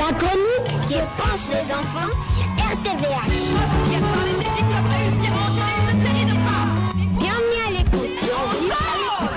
La chronique que pensent les enfants sur RTVH. Bienvenue à l'écoute. Bienvenue à l'écoute.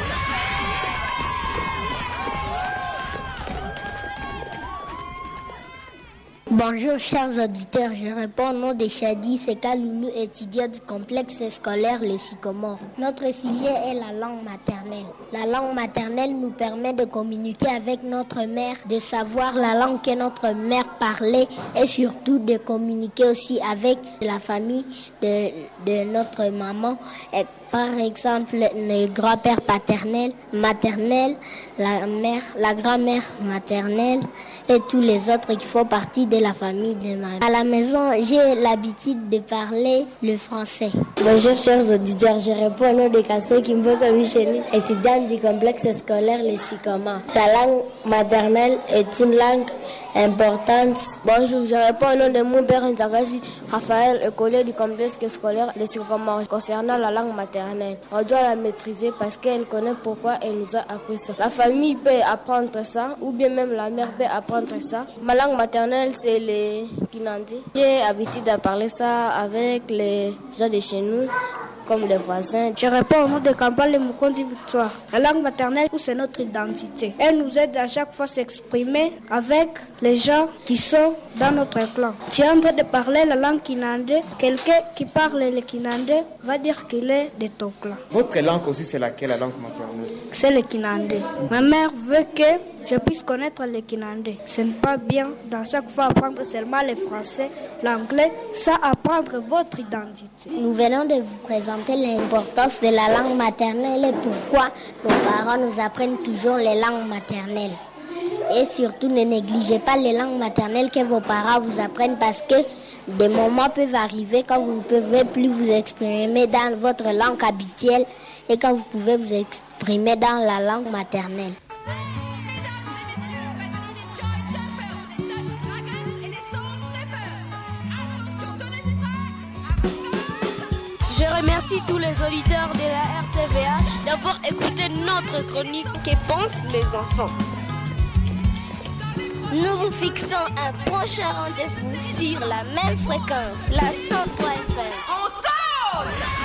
Bonjour chers auditeurs, je réponds au nom de Chadi Seka Loulou, étudiant du complexe scolaire Les Sycomores. Notre sujet est la langue maternelle. La langue maternelle nous permet de communiquer avec notre mère, de savoir la langue que notre mère parlait et surtout de communiquer aussi avec la famille de, de notre maman. Et par exemple, le grand-père paternel, maternel, la mère, la grand-mère maternelle et tous les autres qui font partie de la famille de ma À la maison, j'ai l'habitude de parler le français. Bonjour chers auditeurs, je réponds au nom de Kasso Kimboka Micheli, étudiante du complexe scolaire Le Sicoma. La langue maternelle est une langue importante. Bonjour, je réponds au nom de mon père Nzagasi Raphaël, écolier du complexe scolaire Le Sicoma. Concernant la langue maternelle, on doit la maîtriser parce qu'elle connaît pourquoi elle nous a appris ça. La famille peut apprendre ça, ou bien même la mère peut apprendre ça. Ma langue maternelle, c'est le Kinandi. J'ai l'habitude de parler ça avec les gens de chez nous comme les voisins. Je réponds au nom de Kampal et Mukondi Victoire. La langue maternelle, c'est notre identité. Elle nous aide à chaque fois à s'exprimer avec les gens qui sont dans notre clan. Tu es en train de parler la langue kinandé. Quelqu'un qui parle le kinandé va dire qu'il est de ton clan. Votre langue aussi, c'est laquelle, la langue maternelle C'est le kinandé. Ma mère veut que je puisse connaître le kinandé. Ce n'est pas bien dans chaque fois apprendre seulement le français, l'anglais, ça apprendre votre identité. Nous venons de vous présenter l'importance de la langue maternelle et pourquoi nos parents nous apprennent toujours les langues maternelles. Et surtout, ne négligez pas les langues maternelles que vos parents vous apprennent parce que des moments peuvent arriver quand vous ne pouvez plus vous exprimer dans votre langue habituelle et quand vous pouvez vous exprimer dans la langue maternelle. Je remercie tous les auditeurs de la RTVH d'avoir écouté notre chronique Que pensent les enfants Nous vous fixons un prochain rendez-vous sur la même fréquence, la 103 FM. On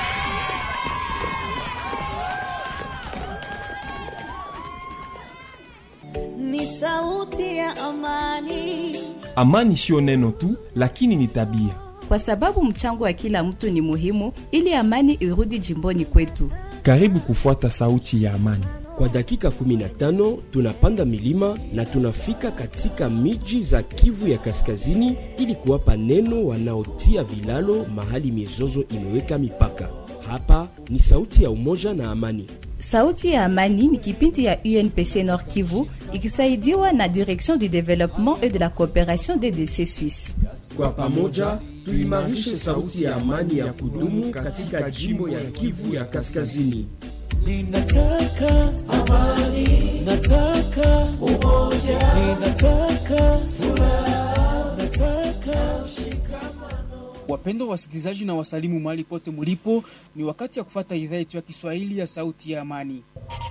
ni sauti ya amani. Amani sio neno tu, lakini ni tabia. Kwa sababu mchango wa kila mtu ni muhimu ili amani irudi jimboni kwetu. Karibu kufuata sauti ya amani. Kwa dakika 15 tunapanda milima na tunafika katika miji za Kivu ya Kaskazini ili kuwapa neno wanaotia vilalo mahali mizozo imeweka mipaka. Hapa ni sauti ya umoja na amani. Sauti ya Amani ni kipindi ya UNPC Nord Kivu ikisaidiwa na Direction du Développement et de la Coopération DDC Suisse. Kwa pamoja tuimarishe sauti ya amani ya kudumu katika jimbo ya Kivu ya Kaskazini. Ninataka amani, nataka umoja, ninataka furaha, nataka Wapendwa wasikilizaji na wasalimu mahali pote mulipo, ni wakati ya kufata idhaa yetu ya Kiswahili ya Sauti ya Amani.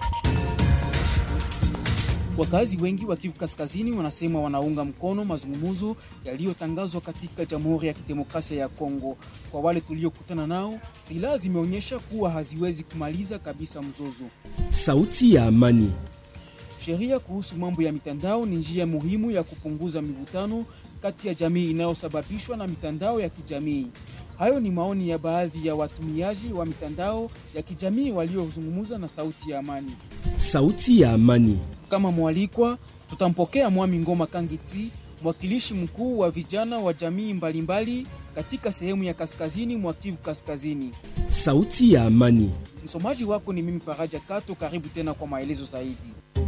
Wakazi wengi wa Kivu Kaskazini wanasema wanaunga mkono mazungumzo yaliyotangazwa katika Jamhuri ya Kidemokrasia ya Kongo. Kwa wale tuliokutana nao, silaha zimeonyesha kuwa haziwezi kumaliza kabisa mzozo. Sauti ya amani. Sheria kuhusu mambo ya mitandao ni njia muhimu ya kupunguza mivutano kati ya jamii inayosababishwa na mitandao ya kijamii. Hayo ni maoni ya baadhi ya watumiaji wa mitandao ya kijamii waliozungumza na Sauti ya Amani. Sauti ya amani. Kama mwalikwa, tutampokea Mwami Ngoma Kangiti, mwakilishi mkuu wa vijana wa jamii mbalimbali katika sehemu ya kaskazini mwa Kivu Kaskazini. Sauti ya amani. Msomaji wako ni mimi Faraja Kato. Karibu tena kwa maelezo zaidi.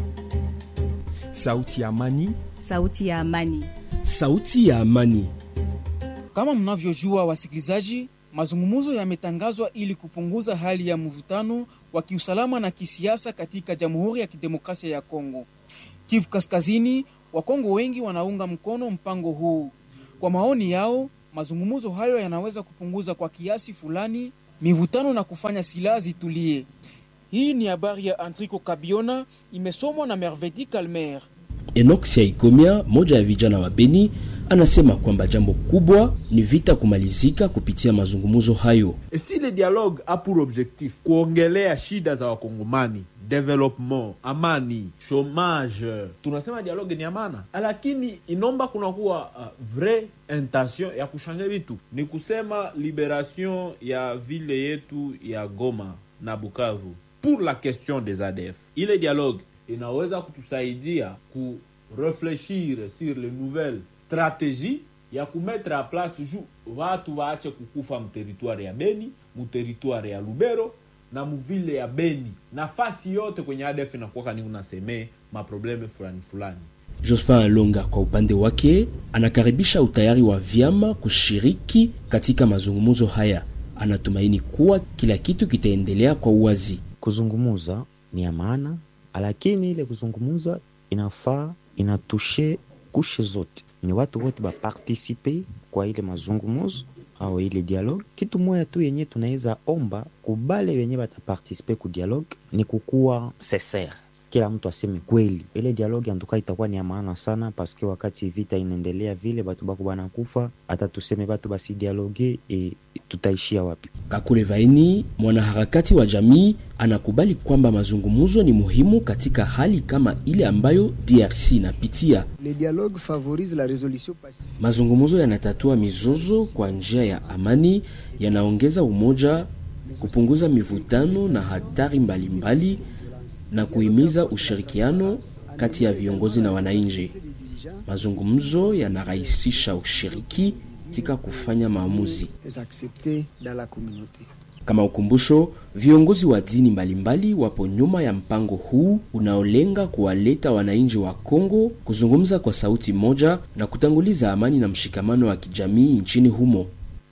Sauti ya amani. Sauti ya Amani. Sauti ya amani. Kama mnavyojua wasikilizaji, mazungumzo yametangazwa ili kupunguza hali ya mvutano wa kiusalama na kisiasa katika Jamhuri ya Kidemokrasia ya Kongo. Kivu Kaskazini, Wakongo wengi wanaunga mkono mpango huu. Kwa maoni yao, mazungumzo hayo yanaweza kupunguza kwa kiasi fulani mivutano na kufanya silaha zitulie. Hii ni habari ya Antrico Kabiona, imesomwa na Mervedi Kalmer. Enoch Siaikomia, moja ya vijana wa Beni, anasema kwamba jambo kubwa ni vita kumalizika kupitia mazungumzo hayo. Et si le dialogue a pour objectif kuongelea shida za wakongomani development, amani, chomage, tunasema dialogue ni amana, lakini inomba kunakuwa uh, vrai intention ya kushanja vitu, ni kusema liberation ya vile yetu ya Goma na Bukavu pour la question des ADF. Ile dialogue inaweza kutusaidia ku réfléchir sur les nouvelles stratégies ya kumettre a place juu watu waache kukufa mteritwari ya Beni, muteritwari ya Lubero na muvile ya Beni, nafasi yote kwenye ADF inakuwa ni unasemee maprobleme fulani fulani. Jospin Alonga kwa upande wake anakaribisha utayari wa vyama kushiriki katika mazungumzo haya. Anatumaini kuwa kila kitu kitaendelea kwa uwazi. Kuzungumuza ni ya maana, lakini ile kuzungumuza inafaa inatushe kushe zote, ni watu wote bapartisipe kwa ile mazungumuzo au ile dialogue. Kitu moya tu yenye tunaweza omba kubale wenye batapartisipe ku dialogue ni kukuwa sincere kila mtu aseme kweli. Ile dialogue antuka itakuwa ni ya maana sana, paske wakati vita inaendelea vile batu bako banakufa, hata tuseme batu basi dialogue e, tutaishia wapi? Kakule Vaini, mwanaharakati wa jamii, anakubali kwamba mazungumzo ni muhimu katika hali kama ile ambayo DRC inapitia. Le dialogue favorise la résolution pacifique. Mazungumzo yanatatua mizozo kwa njia ya amani, yanaongeza umoja, kupunguza mivutano na hatari mbalimbali mbali, na kuhimiza ushirikiano kati ya viongozi na wananchi. Mazungumzo yanarahisisha ushiriki katika kufanya maamuzi. Kama ukumbusho, viongozi wa dini mbalimbali wapo nyuma ya mpango huu unaolenga kuwaleta wananchi wa Kongo kuzungumza kwa sauti moja na kutanguliza amani na mshikamano wa kijamii nchini humo.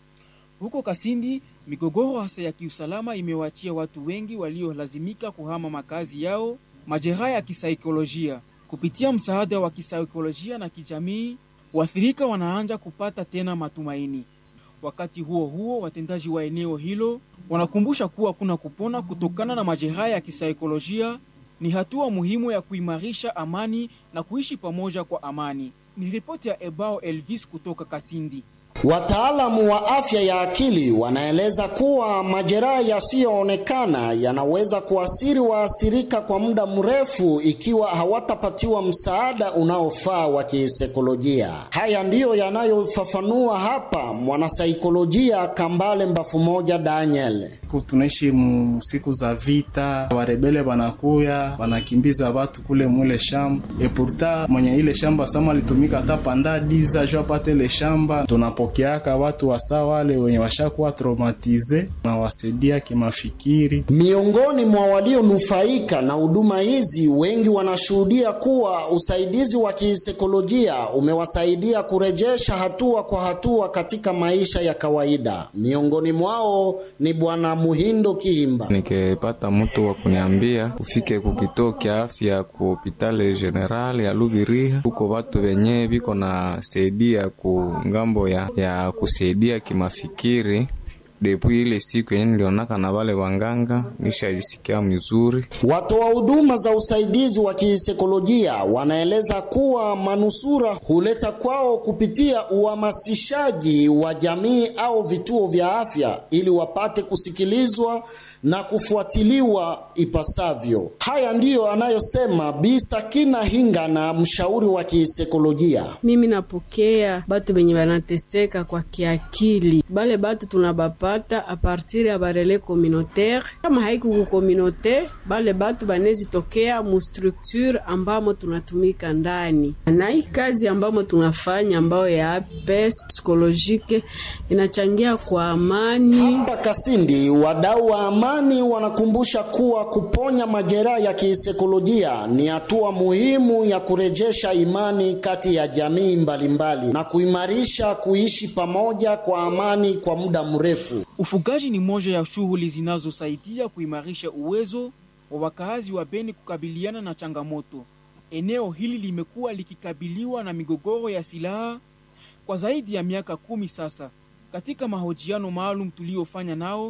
Huko Kasindi, migogoro hasa ya kiusalama imewaachia watu wengi waliolazimika kuhama makazi yao majeraha ya kisaikolojia. Kupitia msaada wa kisaikolojia na kijamii, waathirika wanaanza kupata tena matumaini. Wakati huo huo, watendaji wa eneo hilo wanakumbusha kuwa kuna kupona kutokana na majeraha ya kisaikolojia ni hatua muhimu ya kuimarisha amani na kuishi pamoja kwa amani. Ni ripoti ya Ebao Elvis kutoka Kasindi. Wataalamu wa afya ya akili wanaeleza kuwa majeraha yasiyoonekana yanaweza kuasiri waathirika kwa muda mrefu ikiwa hawatapatiwa msaada unaofaa wa kisaikolojia. Haya ndiyo yanayofafanua hapa mwanasaikolojia Kambale Mbafu Moja Daniel. Tunaishi siku za vita, warebele wanakuya wanakimbiza watu kule mwile shamba epurta mwenye ile shamba sama alitumika hata panda diza jo apate ile shamba tunapokeaka watu wasa wale wenye washakuwa traumatize na wasaidia kimafikiri. Miongoni mwa walionufaika na huduma hizi, wengi wanashuhudia kuwa usaidizi wa kisaikolojia umewasaidia kurejesha hatua kwa hatua katika maisha ya kawaida. Miongoni mwao ni bwana Muhindo Kihimba. Nikipata mtu wa kuniambia ufike kukituo kya afya ku hopitale general ya Lubiriha, huko watu wenye viko na saidia ku ngambo ya, ya kusaidia kimafikiri depuis ile siku yenye nilionaka na wale wanganga nishajisikia mzuri. Watoa huduma za usaidizi wa kisaikolojia wanaeleza kuwa manusura huleta kwao kupitia uhamasishaji wa jamii au vituo vya afya ili wapate kusikilizwa na kufuatiliwa ipasavyo. Haya ndiyo anayosema Bi Sakina Hingana, mshauri wa kisaikolojia. Mimi napokea batu benye banateseka kwa kiakili, bale batu tunabapata a partir ya barele communautaire. Kama haikuku communautaire, bale batu banezitokea mu structure ambamo tunatumika ndani, na hii kazi ambamo tunafanya ambayo ya APS psikolojike inachangia kwa amani. Hapa Kasindi, wadau wa amani wanakumbusha kuwa kuponya majeraha ya kisaikolojia ni hatua muhimu ya kurejesha imani kati ya jamii mbalimbali mbali, na kuimarisha kuishi pamoja kwa amani kwa muda mrefu. Ufugaji ni moja ya shughuli zinazosaidia kuimarisha uwezo wa wakaazi wa Beni kukabiliana na changamoto. Eneo hili limekuwa likikabiliwa na migogoro ya silaha kwa zaidi ya miaka kumi sasa. Katika mahojiano maalum tuliyofanya nao,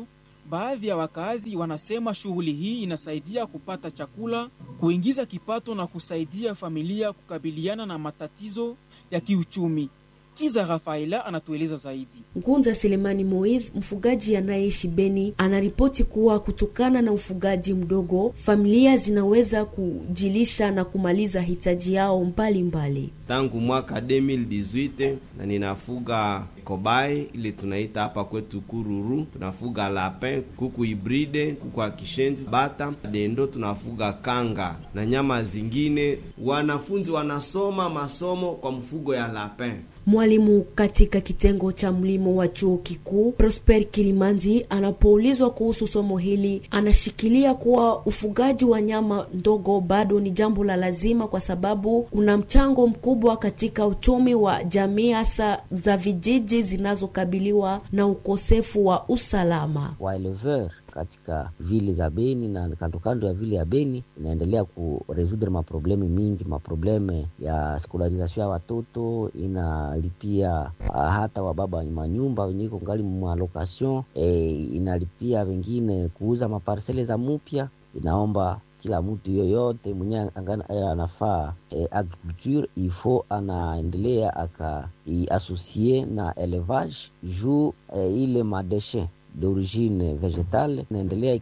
Baadhi ya wakazi wanasema shughuli hii inasaidia kupata chakula, kuingiza kipato na kusaidia familia kukabiliana na matatizo ya kiuchumi. Kiza Rafaela anatueleza zaidi. Ngunza Selemani Moise, mfugaji anayeishi Beni, anaripoti kuwa kutokana na ufugaji mdogo, familia zinaweza kujilisha na kumaliza hitaji yao mbalimbali mbali. Tangu mwaka 2018 na ninafuga kobai ile tunaita hapa kwetu kururu, tunafuga lapin, kuku hibride, kuku wa kishenzi, bata, dendo, tunafuga kanga na nyama zingine. Wanafunzi wanasoma masomo kwa mfugo ya lapin. Mwalimu katika kitengo cha mlimo wa chuo kikuu Prosper Kilimanzi anapoulizwa kuhusu somo hili, anashikilia kuwa ufugaji wa nyama ndogo bado ni jambo la lazima, kwa sababu una mchango mkubwa katika uchumi wa jamii, hasa za vijiji zinazokabiliwa na ukosefu wa usalama. Waeleveur katika vile za Beni na kando kando ya vile ya Beni inaendelea kuresudre maprobleme mingi, maprobleme ya skolarizasio ya watoto, inalipia uh, hata wababa manyumba wenye iko ngali mwalocation e, inalipia wengine kuuza maparsele za mupya. Inaomba kila mtu yoyote mwenye anafaa e, agriculture ifo anaendelea akaiasosie na elevage juu e, ile madeshe d'origine vegetale inaendelea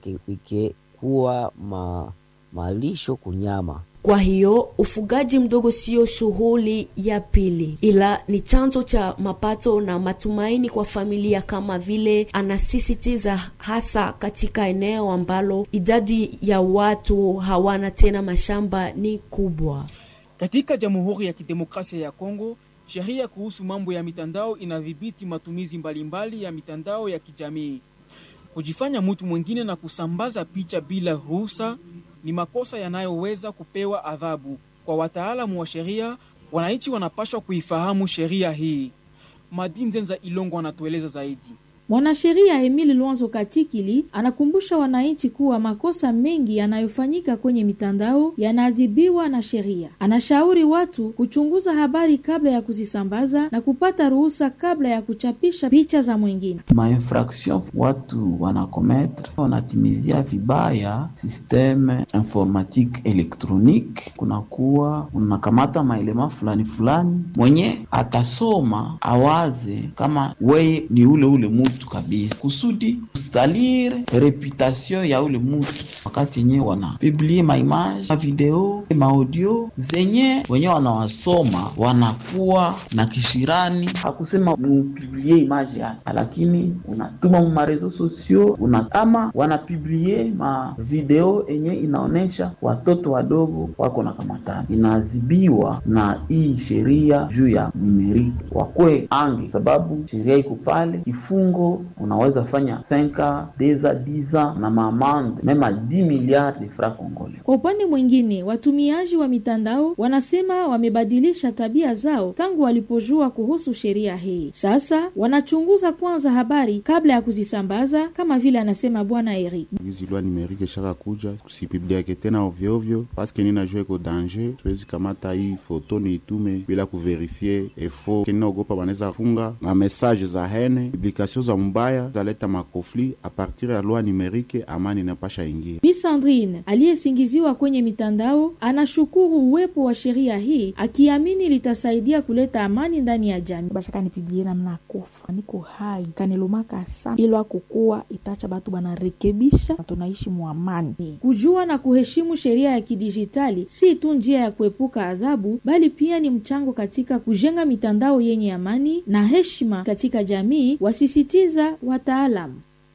ikikuwa ma, malisho kunyama. Kwa hiyo ufugaji mdogo sio shughuli ya pili, ila ni chanzo cha mapato na matumaini kwa familia, kama vile anasisitiza, hasa katika eneo ambalo idadi ya watu hawana tena mashamba ni kubwa. Katika Jamhuri ya Kidemokrasia ya Kongo, sheria kuhusu mambo ya mitandao inadhibiti matumizi mbalimbali ya mitandao ya kijamii. Kujifanya mtu mwingine na kusambaza picha bila ruhusa ni makosa yanayoweza kupewa adhabu. Kwa wataalamu wa sheria, wananchi wanapaswa kuifahamu sheria hii. Madinzenza Ilongo anatueleza zaidi. Mwanasheria Emili Lwanzo Katikili anakumbusha wananchi kuwa makosa mengi yanayofanyika kwenye mitandao yanaadhibiwa na sheria. Anashauri watu kuchunguza habari kabla ya kuzisambaza na kupata ruhusa kabla ya kuchapisha picha za mwingine. Mainfraction watu wanakometre wanatimizia vibaya systeme informatique elektronique, kunakuwa unakamata maelema fulani fulani, mwenye atasoma awaze kama weye ni ule ule mutu kabisa kusudi kusalire reputation ya ule mutu, wakati yenye wana publie maimage mavideo maaudio zenye wenye wanawasoma wanakuwa na kishirani, hakusema mupiblie image yake, lakini unatuma mu marezo sosio unatama wanapiblie mavideo yenye inaonyesha watoto wadogo wako na kamatani, inaadhibiwa na hii sheria juu ya nimeriki wakwe ange, sababu sheria iko pale kifungo unaweza fanya 5 deza 10 na maamande mema 10 miliard de francs congolais. Kwa upande mwingine, watumiaji wa mitandao wanasema wamebadilisha tabia zao tangu walipojua kuhusu sheria hii. Sasa wanachunguza kwanza habari kabla ya kuzisambaza, kama vile anasema bwana Eric. hizi lwa nimerike shaka kuja kusipibliake tena ovyoovyo paske ninajua iko danger, siwezi kamata hii foto niitume bila kuverifie efo keninaogopa wanaweza funga na message za hene publikasio za mbaya zaleta makofli a partir ya loi numerike, amani inapasha ingia. Bi Sandrine aliyesingiziwa kwenye mitandao anashukuru uwepo wa sheria hii akiamini litasaidia kuleta amani ndani ya jamii. bashaka nipiblie namna kufa niko hai kanilumaka sana ilwa kukua itacha batu banarekebisha na tunaishi muamani. Kujua na kuheshimu sheria ya kidijitali si tu njia ya kuepuka adhabu, bali pia ni mchango katika kujenga mitandao yenye amani na heshima katika jamii, wasisitiza wataalamu.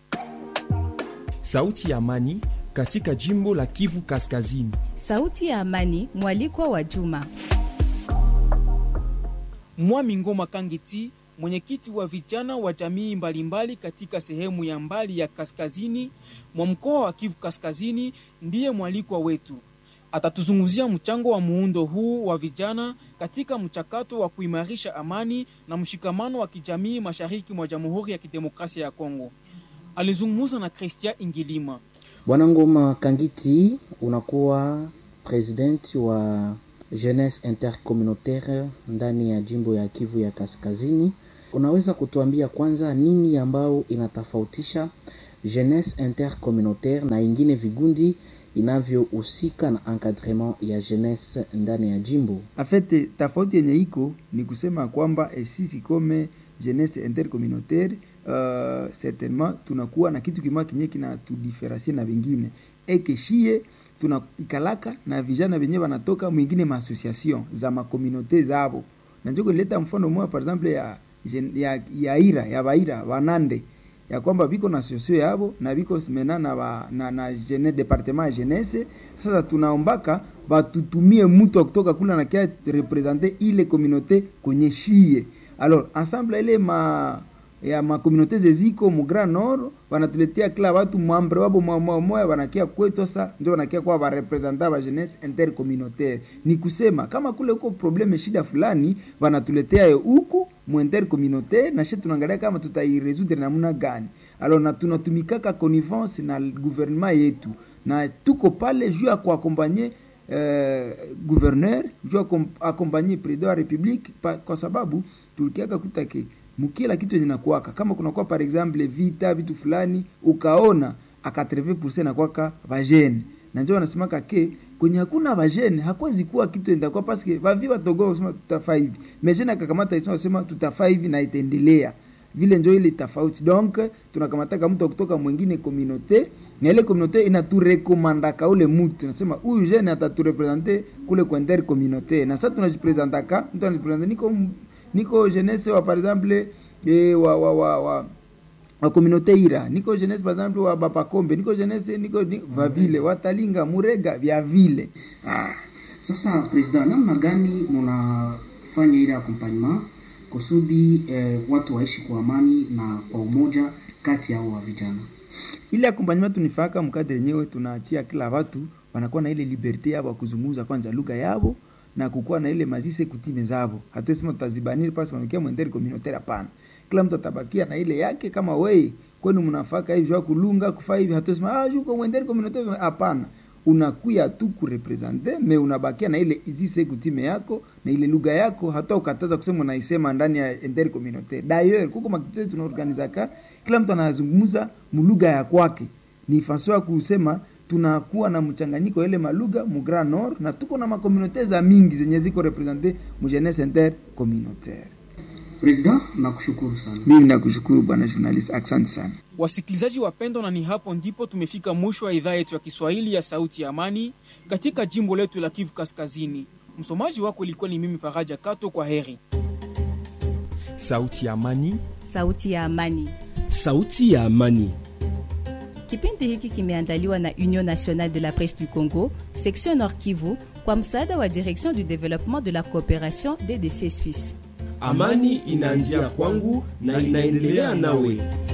Sauti ya Amani katika jimbo la Kivu Kaskazini. Sauti ya Amani, mwalikwa wa Juma. Mwami Ngoma Kangiti, mwenyekiti wa vijana wa jamii mbalimbali katika sehemu ya mbali ya kaskazini mwa mkoa wa Kivu Kaskazini, ndiye mwalikwa wetu. Atatuzungumzia mchango wa muundo huu wa vijana katika mchakato wa kuimarisha amani na mshikamano wa kijamii mashariki mwa Jamhuri ya Kidemokrasia ya Kongo. Alizungumza na Christian Ingilima. Bwana Ngoma Kangiti, unakuwa president wa jeunesse intercommunautaire ndani ya jimbo ya Kivu ya Kaskazini. Unaweza kutuambia kwanza nini ambao inatofautisha jeunesse intercommunautaire na ingine vigundi inavyohusika na encadrement ya jeunesse ndani ya jimbo. afete tofauti yenye iko ni kusema kwamba eh, sisi kome jeunesse intercommunautaire uh, certainement tunakuwa na kitu kimoja kinye kinatudiferensie na vingine eke shie tunaikalaka na vijana venye wanatoka mwingine maassociation za makomunaute zavo nanjoko ileta mfano moja par exemple ya, jen- ya, ya ira ya baira wanande ya kwamba viko na sosio yavo na viko mena na, ba, na, na jene, departement ya jeunesse sasa tunaombaka batutumie mtu wa kutoka kula na kia represente ile communauté kwenye shie alors ensemble ile ma ya makomunaute zeziko mu Grand Nord wanatuletea kila watu mwambre wabo mwa moya wanakia kwetu sasa ndio wanakia kwa ba representa ba jeunesse intercommunautaire ni kusema kama kule huko probleme shida fulani wanatuletea yo huku mu intercommunautaire na shi tunaangalia kama tutairesoudre namna gani alors na tunatumikaka connivence na gouvernement yetu na tuko pale juu ya kuakompanye eh, gouverneur juu ya kom- akompanye president wa republique pa, kwa sababu tulikiaka kutake mkila kitu yenye nakuwaka kama kunakuwa par exemple vita vitu fulani ukaona aka 80% nakwaka vajene na njo wanasemaka ke kwenye hakuna vajene hakwezi kuwa kitu endakuwa paske vavi watogoa kusema tutafaa hivi mejene akakamata isema sema tutafaa hivi na itaendelea vile njo ile tofauti donc tunakamataka mtu wa kutoka mwingine communauté na ile communauté inaturekomandaka ule mtu nasema huyu jene ataturepresente kule kwa inter communauté na sasa tunajipresentaka mtu anajipresente niko m- niko jeunesse wa par exemple eh, wa wa wa, wa wa communauté ira niko jeunesse par exemple wa bapakombe niko jeunesse niko ni, va vile watalinga murega vya vile ah. Sasa president, namna gani mnafanya ile accompagnement kusudi eh, watu waishi kwa amani na kwa umoja kati yao wa vijana? ile akompanyema tunifaka mkadre yenyewe tunaachia kila watu wanakuwa na ile liberte yabo ya kuzungumza kwanza lugha yabo na kukuwa na ile mazise kutime zabo hatuesema tutazibaniri pasi wanakia mwenderi communautaire hapana kila mtu atabakia na ile yake kama wei kwenu mnafaka hivi jua kulunga kufaa hivi hatuesema ah juko mwenderi communautaire hapana unakuya tu kurepresente me unabakia na ile izise kutime yako na ile lugha yako hata ukataza kusema unaisema ndani ya inter communautaire d'ailleurs kuko makitete tunaorganizaka kila mtu anazungumza mulugha ya kwake ni faso ya kusema tunakuwa na mchanganyiko ile malugha mu Grand Nord na tuko na makomunaute za mingi zenye ziko represente mu jeunesse inter communautaire. President, nakushukuru sana. Mimi nakushukuru bwana journalist, asante sana. Wasikilizaji wapendwa, na ni hapo ndipo tumefika mwisho wa idhaa yetu ya Kiswahili ya Sauti ya Amani katika jimbo letu la Kivu Kaskazini. Msomaji wako ilikuwa ni mimi Faraja Kato. Kwa heri. Sauti ya Amani. Sauti ya Amani. Sauti ya Amani. Kipindi hiki kimeandaliwa na Union Nationale de la Presse du Congo, section Nord Kivu, kwa msaada wa Direction du Développement de la Coopération DDC Suisse. Amani inaanzia kwangu na inaendelea nawe.